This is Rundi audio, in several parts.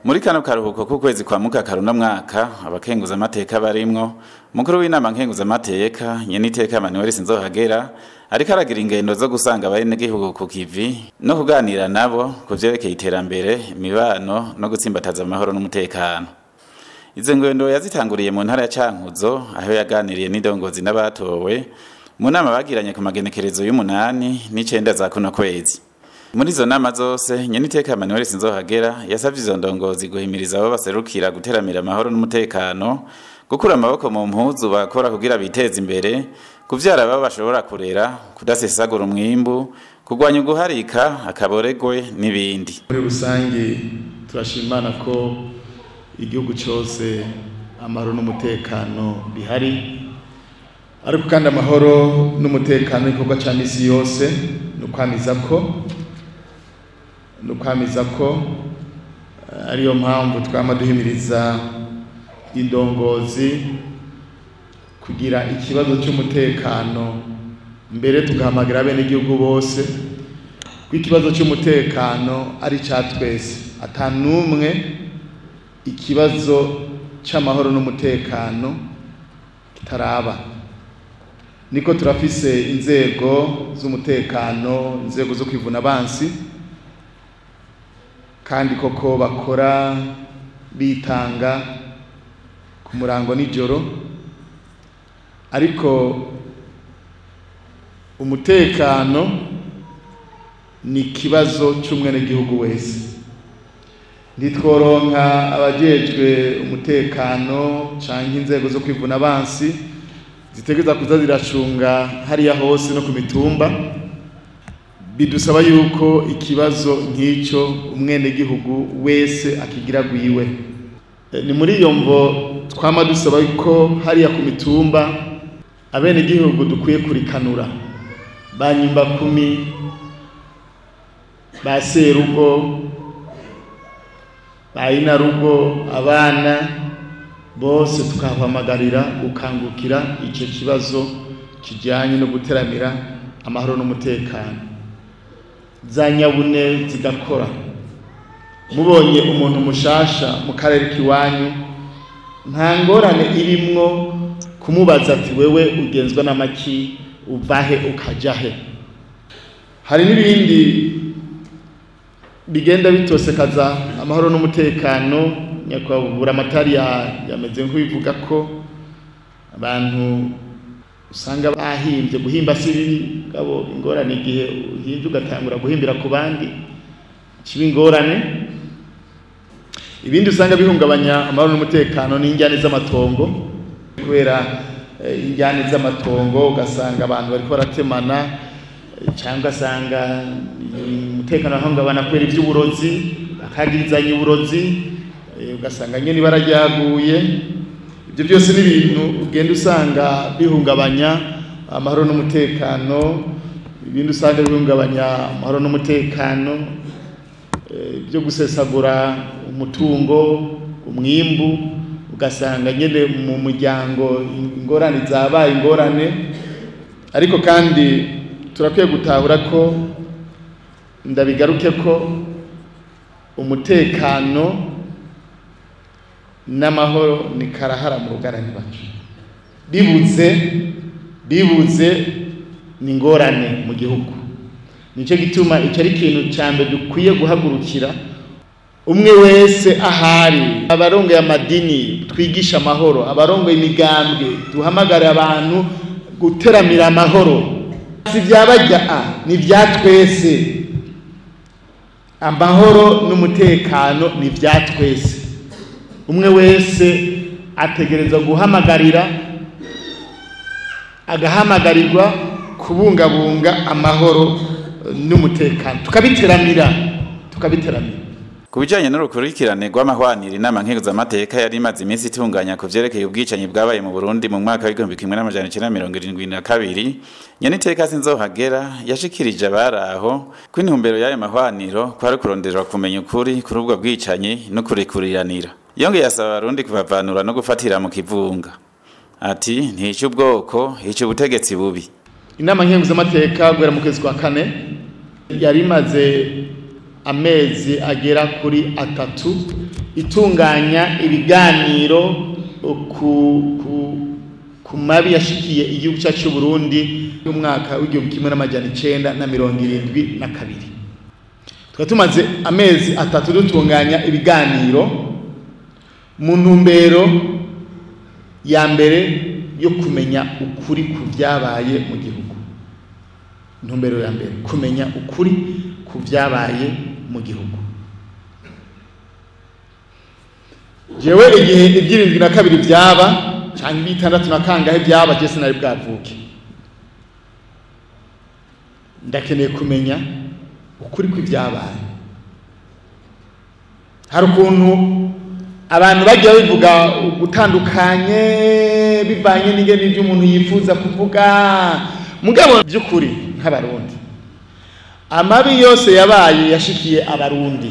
muri kano karuhuko k'ukwezi kwa mukakaru no mwaka abakenguza amateka barimwo mukuru w'inama nkenguza amateka nyene iteka Manuel Sinzohagera ariko aragira ingendo zo gusanga abenegihugu ku kivi no kuganira nabo ku vyerekeye iterambere imibano no gutsimbataza amahoro n'umutekano izo ngendo yazitanguriye mu ntara ya Cankuzo aho yaganiriye n'indongozi n'abatowe mu nama bagiranye ku magenekerezo y'umunani n'icenda za kuno kwezi muri izo nama zose nyeniteka Manuel Sinzohagera yasavye izo ndongozi guhimiriza abo baserukira guteramira amahoro n'umutekano gukura amaboko mu mpuzu bakora kugira biteze imbere kuvyara abo bashobora kurera kudasesagura umwimbu kurwanya uguharika akaboregwe n'ibindi muri rusange turashimana ko igihugu cyose amahoro n'umutekano bihari ariko kandi amahoro n'umutekano igikorwa cya misi yose ni ukwamiza ko ni ukwamiza ko ariyo mpamvu twama duhimiriza indongozi kugira ikibazo cy'umutekano mbere tugahamagara abenegihugu bose ko ikibazo cy'umutekano ari icya twese ata n'umwe ikibazo cy'amahoro n'umutekano kitaraba niko turafise inzego z'umutekano inzego zo kwivuna abansi kandi koko bakora bitanga ku murango nijoro ariko umutekano ni ikibazo cy'umwenegihugu wese ntitworonka abajejwe umutekano cyangwa inzego zo kwivuna abansi zitegereza kuza ziracunga hariya hose no ku mitumba bidusaba yuko ikibazo nk'icyo umwenegihugu wese akigira gwiwe ni muri iyo mvo twama dusaba ko hariya ku mitumba abenegihugu dukwiye kurikanura ba nyumba kumi ba serugo ba inarugo abana bose tukahamagarira gukangukira icyo kibazo kijyanye no guteramira amahoro n'umutekano za nyabune zigakora mubonye umuntu mushasha mu karere k'iwanyu nta ngorane irimwo kumubaza ati wewe ugenzwa n'amaki uvahe ukajahe hari n'ibindi bigenda bitosekaza amahoro n'umutekano nyakubahwa amatari yameze nk'ubivuga ko abantu usanga bahimbye guhimba si bibi gabo ingorane igihe uhimbye ugatangura guhimbira ku bandi kiba ingorane ibindi usanga bihungabanya amahoro n'umutekano n'injyane z'amatongo kubera injyane z'amatongo ugasanga abantu bariko baratemana cyangwa asanga umutekano wahungabana kubera iby'uburozi bakagirizanya uburozi ugasanga nyine ibara ryaguye ibyo byose ni ibintu ugenda usanga bihungabanya amahoro n'umutekano ibindi usanga bihungabanya amahoro n'umutekano byo gusesagura umutungo umwimbu ugasanga nyine mu muryango ingorane zabaye ingorane ariko kandi turakwiye gutahura ko ndabigaruke ko umutekano n'amahoro ni karahara mu rugarani bacu bibuze bibuze ni ingorane mu gihugu nicyo gituma icyo ari ikintu cya mbere dukwiye guhagurukira umwe wese ahari abarongoye amadini twigisha amahoro abarongoye imigambwe duhamagare abantu guteramira amahoro si byabajya a ni ibya twese amahoro n'umutekano ni ibya twese umwe wese ategereza guhamagarira agahamagarirwa kubungabunga amahoro n'umutekano tukabiteramira tukabiteramira ku bijanye n'urukurikirane rw'amahwaniro inama nkenguzamateka yari imaze iminsi itunganya ku vyerekeye ubwicanyi bwabaye mu burundi mu mwaka w'igihumbi kimwe n'amajana icenda mirongo irindwi na kabiri nyeniteka sinzohagera yashikirije abari aho ko intumbero y'ayo mahwaniro kwari kuronderera kumenya ukuri kuri ubwo bwicanyi no kurikuriranira yongeye asaba abarundi kubavanura no gufatira mu kivunga ati ntice ubwoko hica ubutegetsi bubi inama nkenguzamateka guhera mu kwezi kwa kane yari imaze amezi agera kuri atatu itunganya ibiganiro ku, ku, ku mabi yashikiye igihugu cyacu cy'u Burundi y'umwaka w'igihumbi kimwe n'amajana icenda na mirongo irindwi na kabiri tukaba tumaze amezi atatu dutunganya ibiganiro mu ntumbero ya mbere yo kumenya ukuri ku byabaye mu gihugu intumbero ya mbere kumenya ukuri ku byabaye mu gihugu jewe igihe ibyirindwi na kabiri byaba cyangwa ibitandatu na kangahe byaba je sinari bwavuke ndakeneye kumenya ukuri kw'ibyabaye hari ukuntu abantu bagiye babivuga gutandukanye bivanye n'ingene ibyo umuntu yifuza kuvuga mugabo by'ukuri nk'abarundi amabi yose yabaye yashikiye abarundi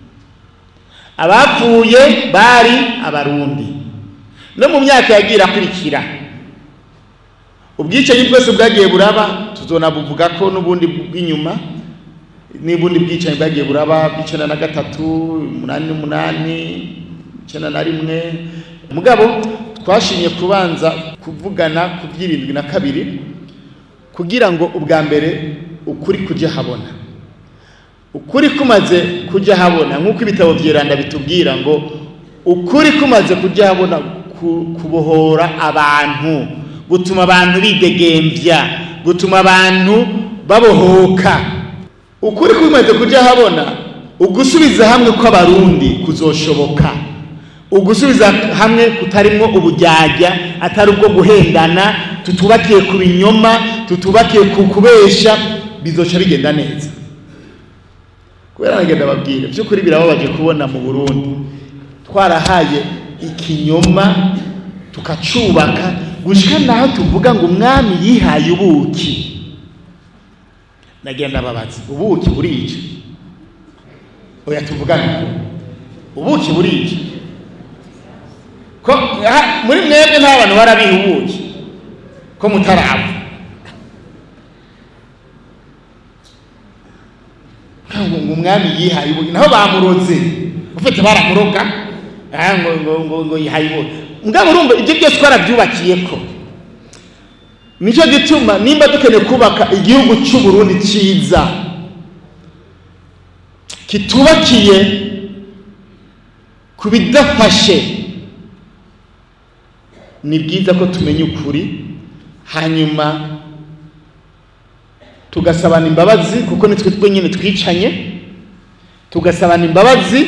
abapfuye bari abarundi no mu myaka yagiye akurikira ubwicanyi bwose bwagiye buraba tuzonabuvuga ko n'ubundi bw'inyuma n'ubundi bwicanyi bwagiye buraba bw'icenda na gatatu umunani n'umunani icenda na rimwe mugabo twashimye kubanza kuvugana ku by'irindwi na kabiri kugira ngo ubwa mbere ukuri kujya habona ukuri kumaze kujya habona nk'uko ibitabo byiranda bitubwira ngo ukuri kumaze kujya habona kubohora abantu gutuma abantu bidegembya gutuma abantu babohoka ukuri kumaze kujya habona ugusubiza hamwe kw'abarundi kuzoshoboka ugusubiza hamwe kutarimwo ubujyajya atari ubwo guhendana tutubakiye ku binyoma tutubakiye ku kubesha bizoca bigenda neza kubera nagenda babwire by'ukuri birababaje kubona mu burundi twarahaye ikinyoma tukacubaka gushika naho tuvuga ngo umwami yihaye ubuki nagenda babaza ubuki burica oya tuvugane ubuki burica ko muri mwebwe nta bantu barabiha ubuki ko mutarapfa ngo umwami yihaye ubuki naho bamuroze ufite baramuroga ngo ngo ngo ngo yihaye ubuki mugabo urumva ibyo byose twarabyubakiye ko nicyo gituma nimba dukeneye kubaka igihugu cy'u Burundi cyiza kitubakiye ku bidafashe ni byiza ko tumenya ukuri hanyuma tugasabana imbabazi kuko nitwe twenyine twicanye tugasabana imbabazi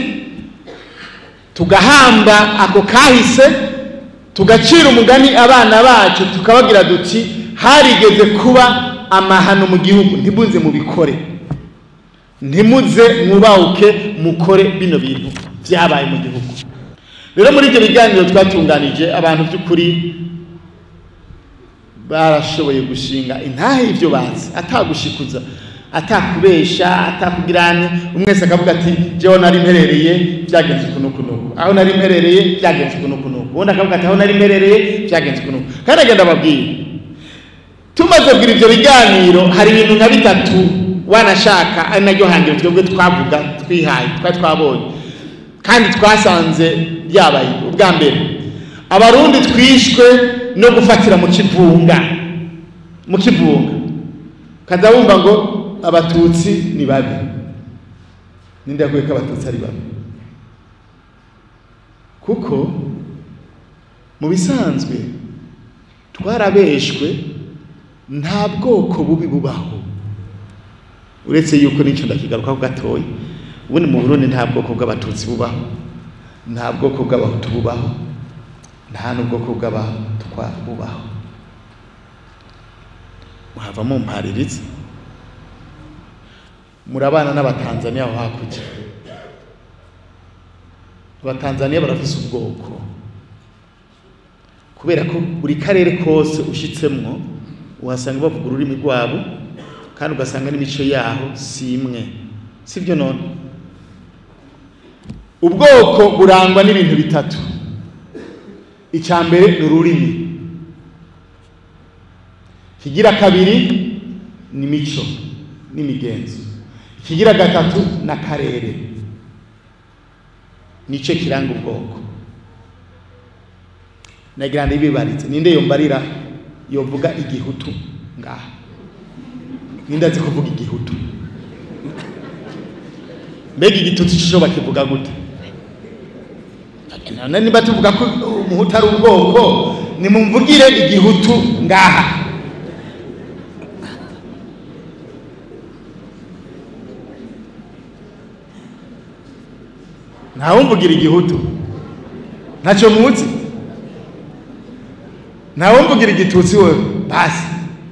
tugahamba ako kahise tugacira umugani abana bacu tukabagira duti harigeze kuba amahano mu gihugu ntimuze mubikore ntimuze mwubawuke mukore bino bintu byabaye mu gihugu rero muri ibyo biganiro twatunganije abantu by'ukuri barashoboye gushinga intahe y'ibyo bazi atagushikuza atakubesha atakugirane umwe wese akavuga ati jewe nari mperereye byagenze uku n'uku n'uku aho nari mperereye byagenze uku n'uku n'uku ubundi akavuga ati aho nari mperereye byagenze uku n'uku kandi agenda ababwira tumaze kugira ibyo biganiro hari ibintu nka bitatu wanashaka ari naryo hangiro twebwe twavuga twihaye twari twabonye kandi twasanze byabaye ubwa mbere abarundi twishwe no gufatira mu kivunga mu kivunga kaza wumva ngo abatutsi ni babi ninde yaguye ko abatutsi ari babi kuko mu bisanzwe twarabeshwe nta bwoko bubi bubaho uretse yuko n'icyo ndakigarukaho gatoya ubundi mu burundi nta bwoko bw'abatutsi bubaho nta bwoko bw'abahutu bubaho nta n'ubwoko bw'abatwa bubaho muhava mumpaririza murabana n'abatanzaniya aho hakurya abatanzaniya barafise ubwoko kubera ko buri karere kose ushyitsemwo uhasanga bavuga ururimi rwabo kandi ugasanga n'imico yaho si imwe si byo none ubwoko burangwa n'ibintu bitatu icya mbere ni ururimi ikigira kabiri ni imico n'imigenzo ikigira gatatu ni akarere nico kiranga ubwoko nagira ndibibaritse ninde yombarira yovuga igihutu ngaha ninde azi kuvuga igihutu mbega igitutsi cyo bakivuga gute none niba tuvuga ko umuhutu ari ubwoko nimumvugire igihutu ngaha ntawumvugira igihutu ntacyo muzi ntawumvugira igitutsi we basi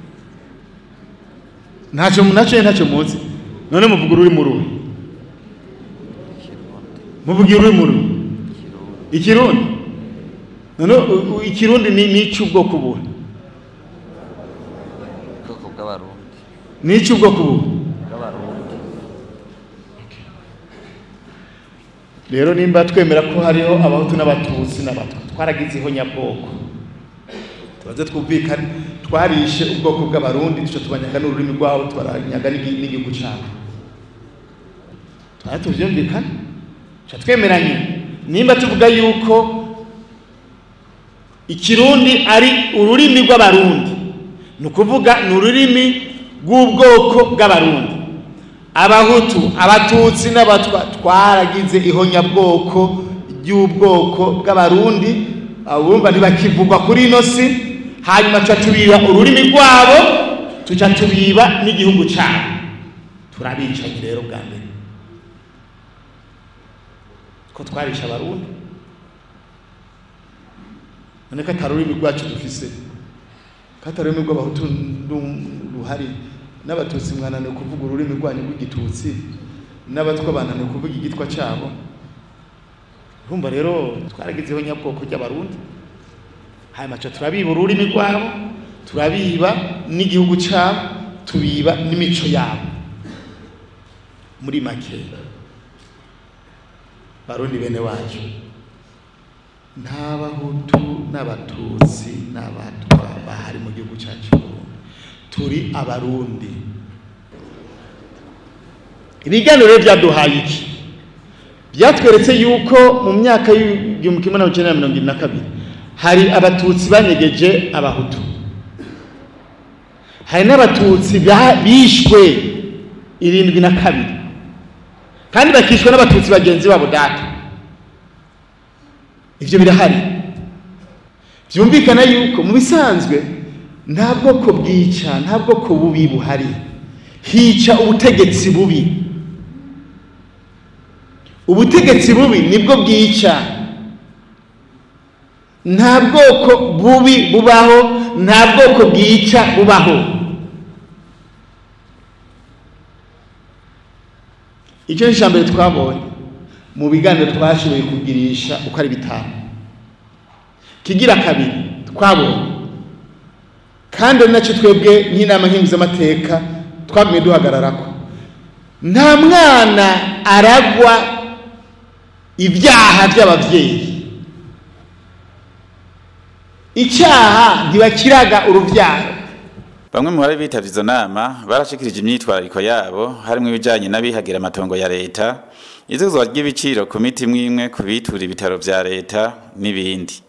ntacyo nacyo ntacyo muzi none muvuga ururimi ruhe muvugira ururimi ruhe ikirundi none ikirundi ni icy'ubwoko buhe ubwoko bw'abarundi ni icy'ubwoko buhe bw'abarundi rero nimba twemera ko hariho abahutu n'abatutsi n'abatwa twaragizeho nyabwoko tubaze twumvikane twarishe ubwoko bw'abarundi duca tubanyaga n'ururimi rwabo tubaranyaga n'igi- n'igihugu cyabo twara tuvyumvikane tuca twemeranye nimba tuvuga yuko ikirundi ari ururimi rw'abarundi ni ukuvuga ni ururimi rw'ubwoko bw'abarundi abahutu abatutsi n'abatwa twaragize ihonyabwoko ry'ubwoko bw'abarundi abumva ntibakivugwa kuri ino si hanyuma tuca tubiba ururimi rwabo tuca tubiba n'igihugu cyabo turabicanyi rero bwa mbere ko twarisha abarundi none ko atari ururimi rwacu dufise ko atari ururimi rw'abahutu ndu- ruhari n'abatutsi mwananiwe kuvuga ururimi rwanyu rw'igitutsi n'abatwa bananiwe kuvuga igitwa cyabo urumva rero twaragizeho nyabwoko ry'abarundi hanyuma tuca turabiba ururimi rwabo turabiba n'igihugu cyabo tubiba n'imico yabo muri make barundi bene wacu nta bahutu n'abatutsi n'abatwa bahari mu gihugu cyacu Burundi. turi abarundi ibiganiro rero byaduhaye iki byatweretse yuko mu myaka y'igihumbi kimwe magana cyenda mirongo irindwi na kabiri hari abatutsi banyegeje abahutu hari n'abatutsi ba- bishwe irindwi na kabiri kandi bakishwa n'abatutsi bagenzi babo data ibyo birahari byumvikana yuko mu bisanzwe nta bwoko bwica nta bwoko bubi buhari hica ubutegetsi bubi ubutegetsi bubi nibwo bwica nta bwoko bubi bubaho nta bwoko bwica bubaho icyo ni ijambo twabonye mu biganiro twashoboye kugirisha uko ari bitanu kigira kabiri twabonye kandi ari nacyo twebwe nk'inama nkenguzamateka twagumye duhagararako nta mwana aragwa ibyaha by'ababyeyi icyaha ntibakiraga urubyaro Bamwe mu bari bitavye izo nama barashikirije imyitwarariko yabo harimwo ibijanye n'abihagira amatongo ya leta, izuzwa ry'ibiciro ku miti imwe imwe ku bitura ibitaro vya leta n'ibindi.